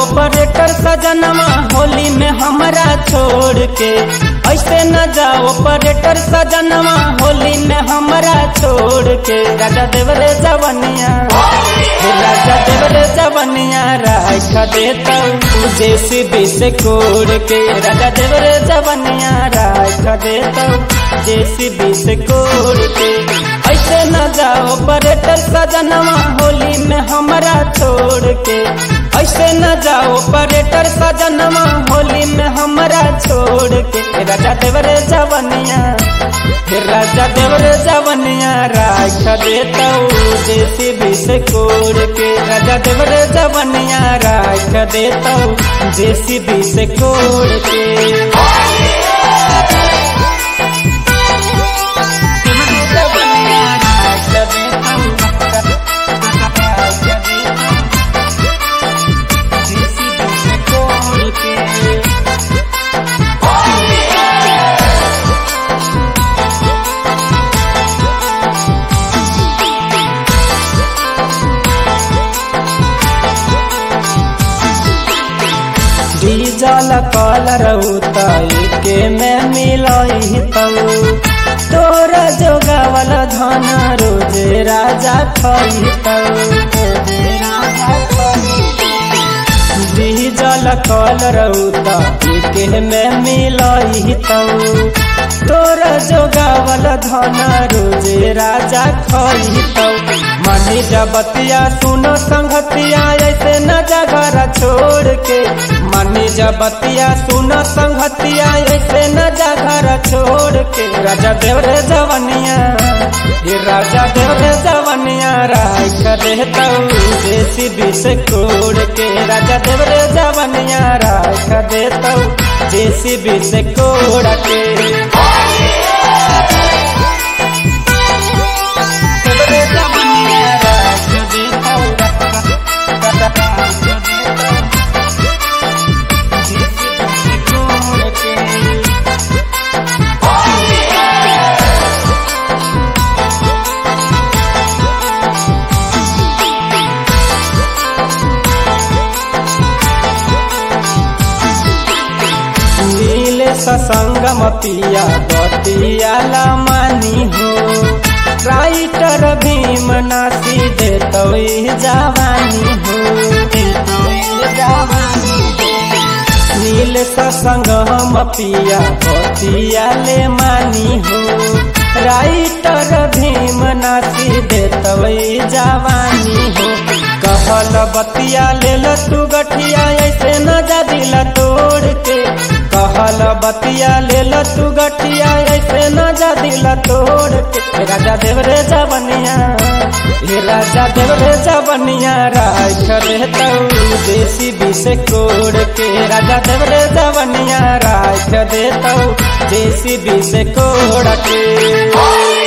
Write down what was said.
operator सजनमा होली में हमरा छोड़ के ऐसे न जाओ ऑपरेटर सजनमा होली में हमरा छोड़ के राजा देवरे जवनिया हे राजा देवरे जवनिया राख देता जेसीबी से कोड़ के राजा देवरे जवनिया राख देता जेसीबी से कोड़ के ऐसे न जाओ ऑपरेटर सजनमा होली में हमरा छोड़ के ऐसे न जाओ ऑपरेटर सजनमा होली में हमरा छोड़ के राजा देवरे जवनिया हे राजा देवरे जवनिया राख देता जेसीबी से कोड़ के राजा देवरे जवनिया राख देता जेसीबी से कोड़ के डीजल कलर उताई के में मिलाई तऊ तोर जोगावल धन रोजे राजा खई डीजल कलर उताई के में मिलाई तऊ तोर जोगावल धन रोजे राजा खई तऊ मनी जबतिया सुनो संगतिया ऐसे न जगर छोड़ के मनी जबतिया सुनो संगतिया ऐसे न जगर छोड़ के राजा देवरे जवनिया ये राजा देवरे जवनिया राख देता जेसीबी से कोड़ के राजा देवरे जवनिया राख देता जेसीबी से कोड़ के नीले ससंगम पिया बतिया मानी हो राइटर भीम नासी दे तो जवानी हो नील ससंगम पिया बतिया ले मानी हो राइटर भीम नासी दे तो जवानी हो कहल बतिया ले तू गठिया ऐसे न जा दिल तोड़ के कहल बतिया ले तू गठिया ऐसे न जा दिल तोड़ के राजा देवरे जवनिया हे राजा देवरे जवनिया राख रहता देसी बी से कोड़ के राजा देवरे जवनिया राख देता देसी बी से कोड़ के